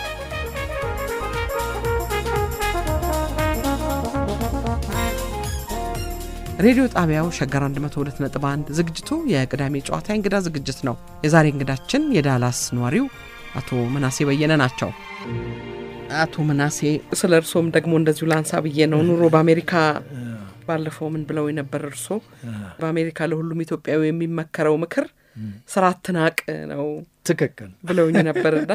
ሬዲዮ ጣቢያው ሸገር 102.1 ዝግጅቱ የቅዳሜ ጨዋታ እንግዳ ዝግጅት ነው። የዛሬ እንግዳችን የዳላስ ነዋሪው አቶ ምናሴ በየነ ናቸው። አቶ ምናሴ ስለ እርሶም ደግሞ እንደዚሁ ላንሳ ብዬ ነው። ኑሮ በአሜሪካ ባለፈው ምን ብለው የነበር እርሶ በአሜሪካ ለሁሉም ኢትዮጵያዊ የሚመከረው ምክር ስራ አትናቅ ነው ትክክል ብለውኝ ነበርና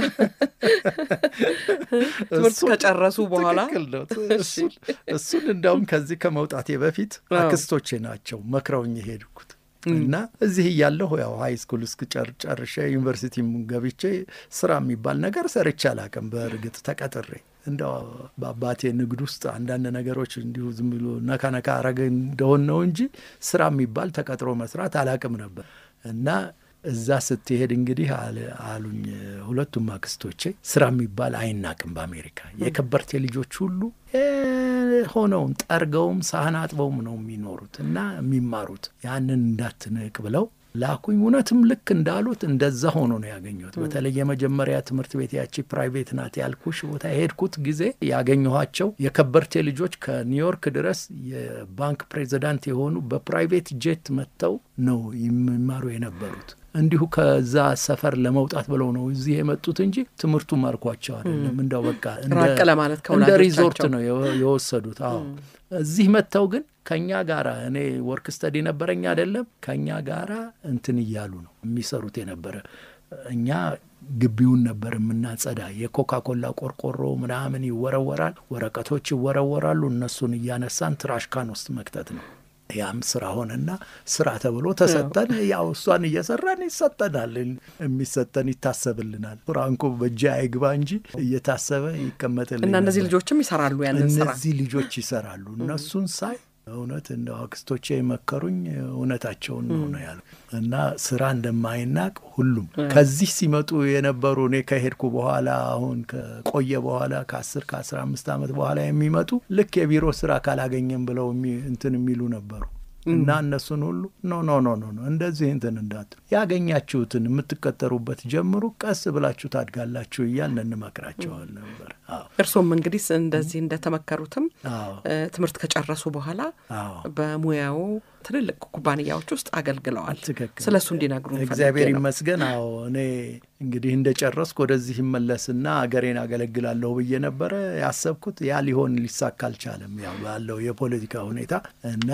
ትምህርት ከጨረሱ በኋላ ትክክል ነው። እሱን እንዲያውም ከዚህ ከመውጣቴ በፊት አክስቶቼ ናቸው መክረውኝ የሄድኩት እና እዚህ እያለሁ ያው ሀይ ስኩል እስክጨርሼ ዩኒቨርሲቲም ገብቼ ስራ የሚባል ነገር ሰርቼ አላውቅም። በእርግጥ ተቀጥሬ እንደው በአባቴ ንግድ ውስጥ አንዳንድ ነገሮች እንዲሁ ዝም ብሎ ነካ ነካ አረገ እንደሆን ነው እንጂ ስራ የሚባል ተቀጥሮ መስራት አላውቅም ነበር እና እዛ ስትሄድ እንግዲህ አሉኝ ሁለቱም አክስቶቼ ስራ የሚባል አይናቅም በአሜሪካ የከበርቴ ልጆች ሁሉ ሆነውም ጠርገውም ሳህን አጥበውም ነው የሚኖሩት እና የሚማሩት ያንን እንዳትንቅ ብለው ላኩኝ። እውነትም ልክ እንዳሉት እንደዛ ሆኖ ነው ያገኘሁት። በተለይ የመጀመሪያ ትምህርት ቤት ያቺ ፕራይቬት ናት ያልኩሽ ቦታ የሄድኩት ጊዜ ያገኘኋቸው የከበርቴ ልጆች ከኒውዮርክ ድረስ የባንክ ፕሬዚዳንት የሆኑ በፕራይቬት ጄት መጥተው ነው የሚማሩ የነበሩት። እንዲሁ ከዛ ሰፈር ለመውጣት ብለው ነው እዚህ የመጡት እንጂ ትምህርቱ ማርኳቸው አይደለም። እንደው በቃ ራቅ ለማለት እንደ ሪዞርት ነው የወሰዱት። አዎ እዚህ መጥተው ግን ከኛ ጋራ እኔ ወርክ ስተዲ ነበረኝ አይደለም ከኛ ጋራ እንትን እያሉ ነው የሚሰሩት የነበረ እኛ ግቢውን ነበር የምናጸዳ። የኮካ ኮላ ቆርቆሮ ምናምን ይወረወራል፣ ወረቀቶች ይወረወራሉ። እነሱን እያነሳን ትራሽካን ውስጥ መክተት ነው። ያም ስራ ሆነና ስራ ተብሎ ተሰጠን። ያው እሷን እየሰራን ይሰጠናል፣ የሚሰጠን ይታሰብልናል። ፍራንኮ በእጅ አይግባ እንጂ እየታሰበ ይቀመጥልኝ እና እነዚህ ልጆችም ይሰራሉ ያንን ስራ። እነዚህ ልጆች ይሰራሉ። እነሱን ሳይ እውነት እንደ አክስቶቼ የመከሩኝ እውነታቸውን ነው ነው ያሉ እና ስራ እንደማይናቅ ሁሉም ከዚህ ሲመጡ የነበሩ እኔ ከሄድኩ በኋላ አሁን ከቆየ በኋላ ከአስር ከአስራ አምስት ዓመት በኋላ የሚመጡ ልክ የቢሮ ስራ ካላገኘም ብለው እንትን የሚሉ ነበሩ እና እነሱን ሁሉ ኖ ኖ ኖ ኖ እንደዚህ እንትን እንዳት ያገኛችሁትን የምትቀጠሩበት ጀምሩ፣ ቀስ ብላችሁ ታድጋላችሁ እያልን እንመክራቸዋል ነበር። እርሶም እንግዲህ እንደዚህ እንደተመከሩትም ትምህርት ከጨረሱ በኋላ በሙያው ትልልቅ ኩባንያዎች ውስጥ አገልግለዋል። ስለ እሱ እንዲነግሩ እግዚአብሔር ይመስገን። አዎ እኔ እንግዲህ እንደ ጨረስኩ ወደዚህ ይመለስና አገሬን አገለግላለሁ ብዬ ነበረ ያሰብኩት። ያ ሊሆን ሊሳካ አልቻለም፣ ያው ባለው የፖለቲካ ሁኔታ እና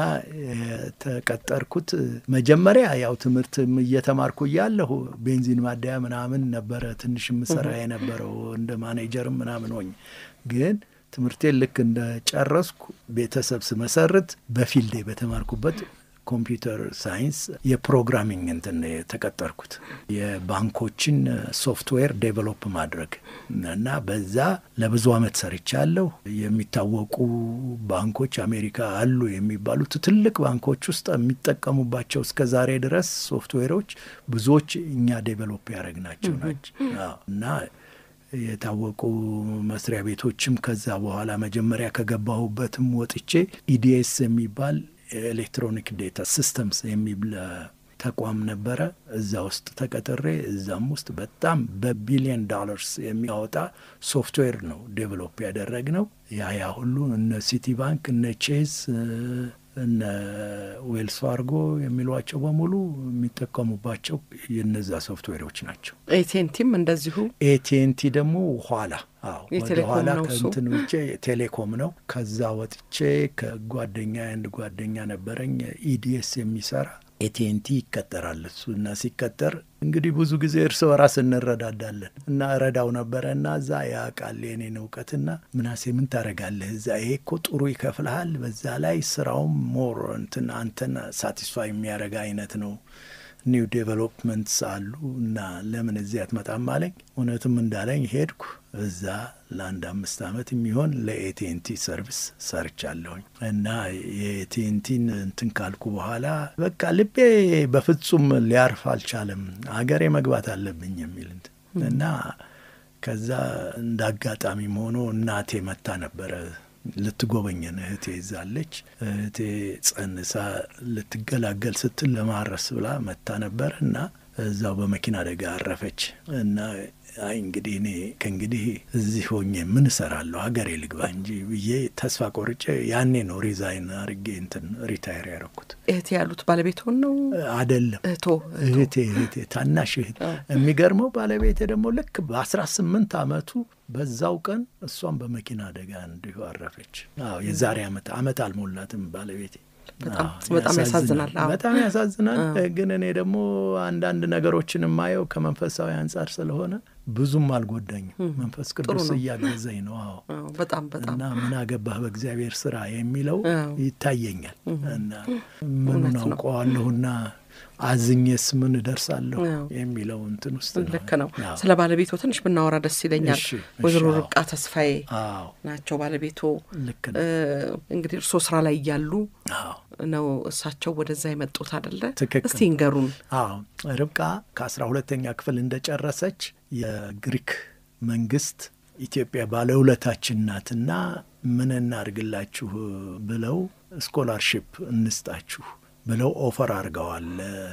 የተቀጠርኩት መጀመሪያ ያው ትምህርት እየተማርኩ እያለሁ ቤንዚን ማደያ ምናምን ነበረ ትንሽ ምሰራ የነበረው እንደ ማኔጀርም ምናምን ሆኝ ግን ትምህርቴን ልክ እንደ ጨረስኩ ቤተሰብ ስመሰርት በፊልዴ በተማርኩበት ኮምፒውተር ሳይንስ የፕሮግራሚንግ እንትን የተቀጠርኩት የባንኮችን ሶፍትዌር ዴቨሎፕ ማድረግ እና በዛ ለብዙ ዓመት ሰርቻለሁ። የሚታወቁ ባንኮች አሜሪካ አሉ የሚባሉት ትልቅ ባንኮች ውስጥ የሚጠቀሙባቸው እስከ ዛሬ ድረስ ሶፍትዌሮች ብዙዎች እኛ ዴቨሎፕ ያደረግናቸው ናቸው እና የታወቁ መስሪያ ቤቶችም ከዛ በኋላ መጀመሪያ ከገባሁበትም ወጥቼ ኢዲኤስ የሚባል ኤሌክትሮኒክ ዴታ ሲስተምስ የሚል ተቋም ነበረ። እዛ ውስጥ ተቀጥሬ እዛም ውስጥ በጣም በቢሊየን ዶላርስ የሚያወጣ ሶፍትዌር ነው ዴቨሎፕ ያደረግ ነው። ያ ያ ሁሉ እነ ሲቲ ባንክ እነ ቼዝ እነ ዌልስ ፋርጎ የሚሏቸው በሙሉ የሚጠቀሙባቸው የነዛ ሶፍትዌሮች ናቸው። ኤቲኤንቲም እንደዚሁ ኤቲኤንቲ ደግሞ ኋላ አዎ ወደ ኋላ ከእንትን ውጭ ቴሌኮም ነው። ከዛ ወጥቼ ከጓደኛ አንድ ጓደኛ ነበረኝ ኢዲኤስ የሚሰራ ኤቲኤንቲ ይቀጠራል እሱ እና ሲቀጠር እንግዲህ ብዙ ጊዜ እርስ በራስ እንረዳዳለን እና እረዳው ነበረ እና እዛ ያውቃል የኔን እውቀትና ምናሴ ምን ታደርጋለህ እዛ ይሄ እኮ ጥሩ ይከፍልሃል፣ በዛ ላይ ስራውም ሞር እንትን አንተን ሳቲስፋይ የሚያደርግ አይነት ነው ኒው ዴቨሎፕመንትስ አሉ እና ለምን እዚህ አትመጣም አለኝ። እውነትም እንዳለኝ ሄድኩ። እዛ ለአንድ አምስት ዓመት የሚሆን ለኤቲኤንቲ ሰርቪስ ሰርቻለሁኝ እና የኤቲኤንቲን እንትን ካልኩ በኋላ በቃ ልቤ በፍጹም ሊያርፍ አልቻለም። አገሬ መግባት አለብኝ የሚል እና ከዛ እንደ አጋጣሚም ሆኖ እናቴ መታ ነበረ ልትጎበኘን እህቴ ይዛለች። እህቴ ጸንሳ ልትገላገል ስትል ለማረስ ብላ መታ ነበር እና እዛው በመኪና አደጋ አረፈች እና አይ እንግዲህ እኔ ከእንግዲህ እዚህ ሆኜ ምን እሰራለሁ ሀገሬ ልግባ እንጂ ብዬ ተስፋ ቆርጬ ያኔ ነው ሪዛይን አርጌ እንትን ሪታይር ያደረኩት። እህቴ ያሉት ባለቤትሆን ነው አደለም? እህቶ እህቴ እህቴ ታናሽ እህት። የሚገርመው ባለቤቴ ደግሞ ልክ በአስራ ስምንት አመቱ በዛው ቀን እሷም በመኪና አደጋ እንዲሁ አረፈች። አዎ የዛሬ አመት አመት አልሞላትም ባለቤቴ። በጣም ያሳዝናል። በጣም ያሳዝናል። ግን እኔ ደግሞ አንዳንድ ነገሮችን የማየው ከመንፈሳዊ አንጻር ስለሆነ ብዙም አልጎዳኝም። መንፈስ ቅዱስ እያገዘኝ ነው። አዎ በጣም በጣም እና ምን አገባህ በእግዚአብሔር ስራ የሚለው ይታየኛል እና ምኑን አውቀዋለሁና አዝኜስ ምን እደርሳለሁ የሚለው እንትን ውስጥ ነው። ልክ ነው። ስለ ባለቤቶ ትንሽ ብናወራ ደስ ይለኛል። ወይዘሮ ርብቃ ተስፋዬ ናቸው ባለቤቶ። ልክ ነው። እንግዲህ እርስዎ ስራ ላይ እያሉ ነው እሳቸው ወደዛ የመጡት አደለ? ትክክል። እስቲ እንገሩን። አዎ ርብቃ ከአስራ ሁለተኛ ክፍል እንደጨረሰች የግሪክ መንግስት ኢትዮጵያ ባለውለታችን ናትና ምን እናድርግላችሁ ብለው ስኮላርሽፕ እንስጣችሁ ብለው ኦፈር አድርገዋል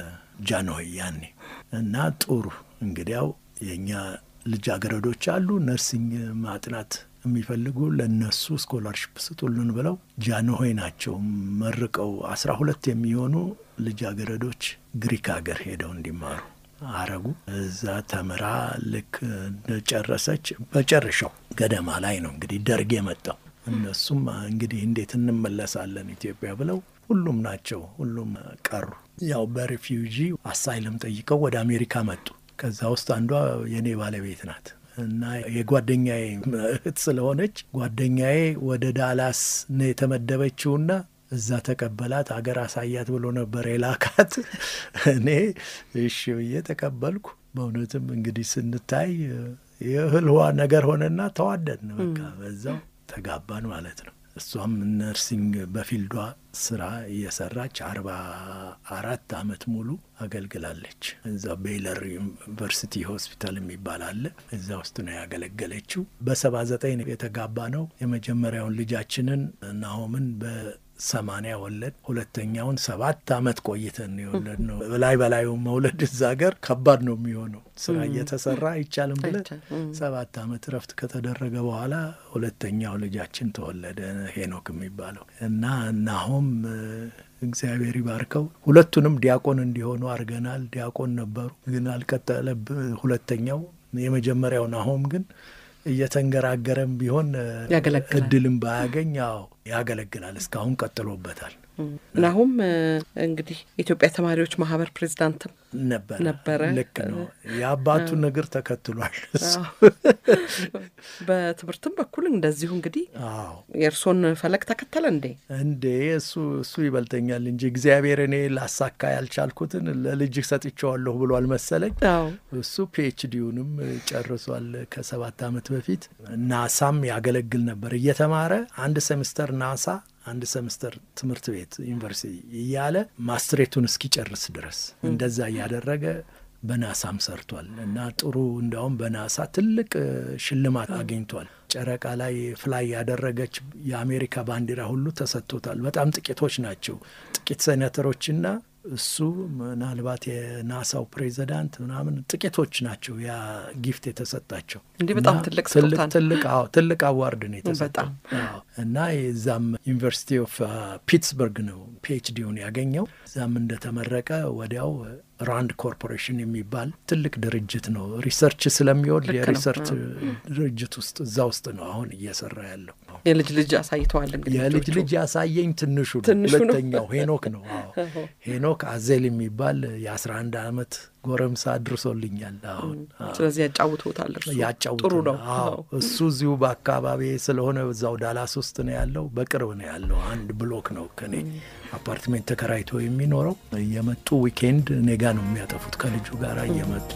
ጃንሆይ ያኔ እና ጥሩ እንግዲያው የእኛ ልጃገረዶች አሉ ነርሲንግ ማጥናት የሚፈልጉ ለእነሱ ስኮላርሽፕ ስጡልን ብለው ጃንሆይ ናቸው መርቀው አስራ ሁለት የሚሆኑ ልጃገረዶች ግሪክ ሀገር ሄደው እንዲማሩ አረጉ። እዛ ተምራ ልክ እንደጨረሰች በጨረሻው ገደማ ላይ ነው እንግዲህ ደርግ የመጣው። እነሱም እንግዲህ እንዴት እንመለሳለን ኢትዮጵያ ብለው ሁሉም ናቸው ሁሉም ቀሩ። ያው በሪፊውጂ አሳይለም ጠይቀው ወደ አሜሪካ መጡ። ከዛ ውስጥ አንዷ የእኔ ባለቤት ናት እና የጓደኛዬ እህት ስለሆነች ጓደኛዬ ወደ ዳላስ ነው የተመደበችውና እዛ ተቀበላት። አገር አሳያት ብሎ ነበር የላካት። እኔ እሺ ብዬ ተቀበልኩ። በእውነትም እንግዲህ ስንታይ የእህል ውሃ ነገር ሆነና ተዋደድን። በቃ በዛው ተጋባን ማለት ነው። እሷም ነርሲንግ በፊልዷ ስራ እየሰራች አርባ አራት አመት ሙሉ አገልግላለች። እዛ ቤይለር ዩኒቨርሲቲ ሆስፒታል የሚባል አለ። እዛ ውስጥ ነው ያገለገለችው። በሰባ ዘጠኝ የተጋባ ነው። የመጀመሪያውን ልጃችንን ናሆምን በሰማኒያ ወለድ። ሁለተኛውን ሰባት አመት ቆይተን የወለድ ነው። በላይ በላዩ መውለድ እዛ ሀገር ከባድ ነው የሚሆነው ስራ እየተሰራ አይቻልም ብለን ሰባት አመት እረፍት ከተደረገ በኋላ ሁለተኛው ልጃችን ተወለደ ሄኖክ የሚባለው እና ናሆም እግዚአብሔር ይባርከው ሁለቱንም ዲያቆን እንዲሆኑ አድርገናል። ዲያቆን ነበሩ ግን አልቀጠለብ ሁለተኛው የመጀመሪያው ናሆም ግን እየተንገራገረም ቢሆን ያገለግላል። እድልም ባያገኝ ያው ያገለግላል። እስካሁን ቀጥሎበታል። ናሁም እንግዲህ የኢትዮጵያ ተማሪዎች ማህበር ፕሬዚዳንትም ነበረ ነበረ። ልክ ነው። የአባቱን እግር ተከትሏል እሱ። በትምህርትም በኩል እንደዚሁ እንግዲህ አዎ የእርሶን ፈለግ ተከተለ እንዴ? እንዴ እሱ እሱ ይበልጠኛል እንጂ እግዚአብሔር እኔ ላሳካ ያልቻልኩትን ለልጅህ ሰጥቼዋለሁ ብሏል መሰለኝ። አዎ እሱ ፒኤችዲውንም ጨርሷል ከሰባት ዓመት በፊት። ናሳም ያገለግል ነበር እየተማረ አንድ ሴምስተር ናሳ አንድ ሰምስተር ትምህርት ቤት ዩኒቨርሲቲ እያለ ማስትሬቱን እስኪጨርስ ድረስ እንደዛ እያደረገ በናሳም ሰርቷል እና ጥሩ እንዲያውም በናሳ ትልቅ ሽልማት አግኝቷል። ጨረቃ ላይ ፍላይ ያደረገች የአሜሪካ ባንዲራ ሁሉ ተሰጥቶታል። በጣም ጥቂቶች ናቸው፣ ጥቂት ሴኔተሮችና እሱ ምናልባት የናሳው ፕሬዚዳንት ምናምን ጥቂቶች ናቸው ያ ጊፍት የተሰጣቸው። እንዲህ በጣም እና ትልቅ ትልቅ ስጦታ ነው። ትልቅ አዎ ትልቅ አዋርድ ነው የተሰጠው። በጣም አዎ። እና የዛም ዩኒቨርሲቲ ኦፍ ፒትስበርግ ነው ፒኤችዲውን ያገኘው። እዛም እንደተመረቀ ወዲያው ራንድ ኮርፖሬሽን የሚባል ትልቅ ድርጅት ነው ሪሰርች ስለሚወድ ልክ ነው። የሪሰርች ድርጅት ውስጥ እዛ ውስጥ ነው አሁን እየሰራ ያለው። የልጅ ልጅ አሳይተዋል። እንግዲህ የልጅ ልጆቹ። ልጅ ያሳየኝ ትንሹ ነው። ትንሹ ነው። ሁለተኛው ሄኖክ ነው። አዎ ሄኖክ አዜል የሚባል የአስራ አንድ አመት ጎረምሳ አድርሶልኛል። አሁን አዎ። ስለዚህ ያጫውቱታል። እርሱ ያጫውቱ ጥሩ ነው። አዎ እሱ እዚሁ በአካባቢ ስለሆነ እዛው ዳላስ ውስጥ ነው ያለው። በቅርብ ነው ያለው። አንድ ብሎክ ነው ከኔ አፓርትሜንት ተከራይቶ የሚኖረው። እየመጡ ዊኬንድ እኔ ጋ ነው የሚያጠፉት ከልጁ ጋር እየመጡ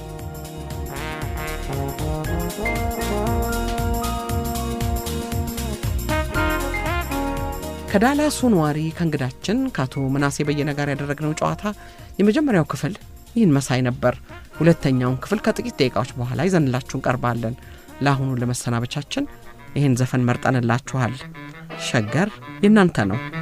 ከዳላሱ ነዋሪ ከእንግዳችን ከአቶ ምናሴ በየነ ጋር ያደረግነው ጨዋታ የመጀመሪያው ክፍል ይህን መሳይ ነበር። ሁለተኛውን ክፍል ከጥቂት ደቂቃዎች በኋላ ይዘንላችሁ እንቀርባለን። ለአሁኑ ለመሰናበቻችን ይህን ዘፈን መርጠንላችኋል። ሸገር የእናንተ ነው።